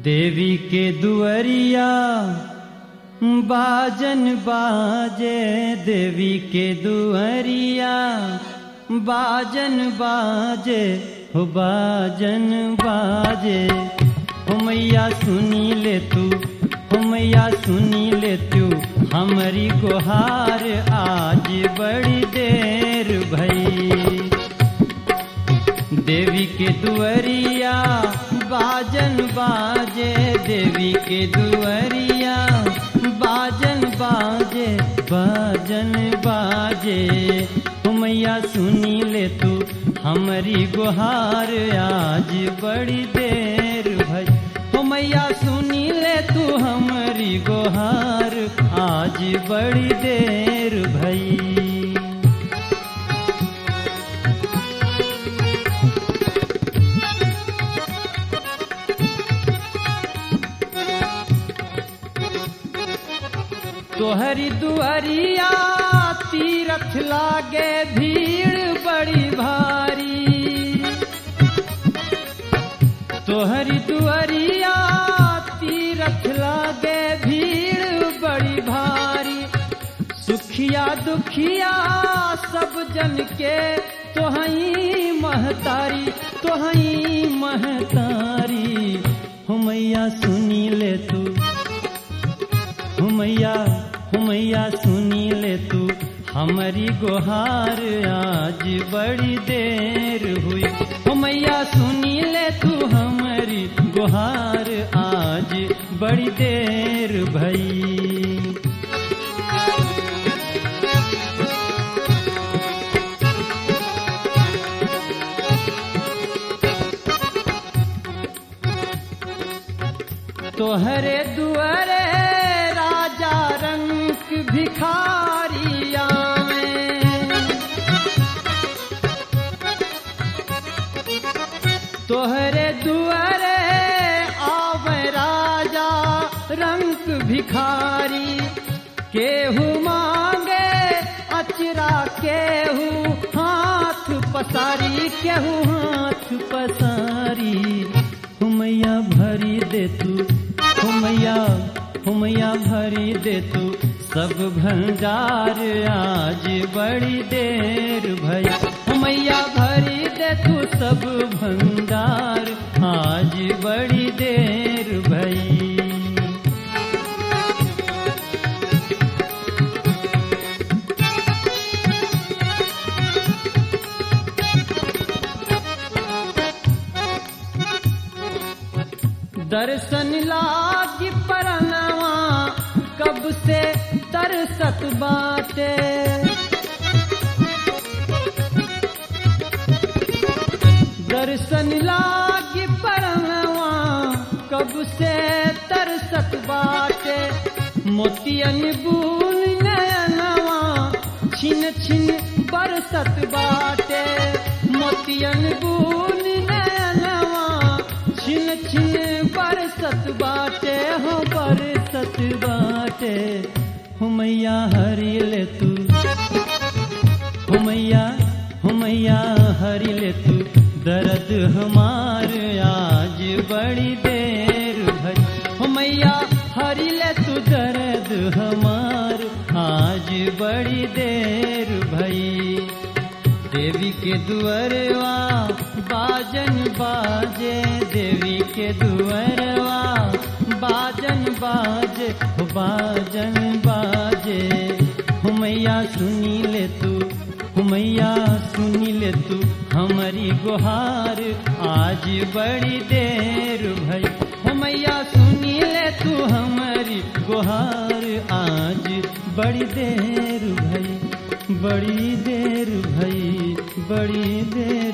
देवी के दुअरिया बाजन बाजे देवी के दुअरिया बाजन बाजे हो बाजन बाजे हो मैया सुनी ले तू हो मैया सुनी ले तू हमारी गुहार आज बड़ी देर भई देवी के दुअरिया बाजन बाजे देवी के दुअरिया बाजन बाजे बाजन बाजे हो मैया सुनी ले तू हमारी गुहार आज बड़ी देर भई हो मैया सुनी ले तू हमारी गुहार आज बड़ी देर भई तोहरी दुआरिया तीरथ लागे भीड़ बड़ी भारी तोहरी दुआरिया तीरथ लागे भीड़ बड़ी भारी सुखिया दुखिया सब जन के तोहई महतारी तोहई महतारी हो मैया सुनी ले तू हुमैया हुमैया सुनी ले तू हमारी गुहार आज बड़ी देर हुई हुमैया सुनी ले तू हमारी गुहार आज बड़ी देर भई तोहरे दुआरे राजा रंग भिखारिया तोहरे दुआरे आवे राजा रंग भिखारी केहू मांगे अचरा केहू हाथ पसारी केहू हाथ पसारी हुमैया भरी दे तू हुमैया हुमैया भरी दे तू सब भंडार आज बड़ी देर भई हुमैया भरी दे तू सब भंडार आज बड़ी देर भई दर्शन लागी परनवा कब से तरसत बाटे दर्शन लागी परनवा कब से तरसत बाटे मोतियन बून नयनवा छिन छिन बरसत बाटे मोतियन बून नयनवा छिन छिन बरसत बाटे हो बरसत बाटे हुमैया हरी ले तू हुमैया हुमैया हरी ले तू दर्द हमार आज बड़ी देर भई हुमैया हरी ले तू दर्द हमार आज बड़ी देर भई देवी के दुअरवा बाजन बाजे देवी के दुअरवा बाजन बाजे हो बाजन बाजे हुमैया सुनी ले तू हुमैया सुनी ले तू हमारी गुहार आज बड़ी देर भई हुमैया सुनी ले तू हमारी गुहार आज बड़ी देर भई बड़ी देर भई बड़ी देर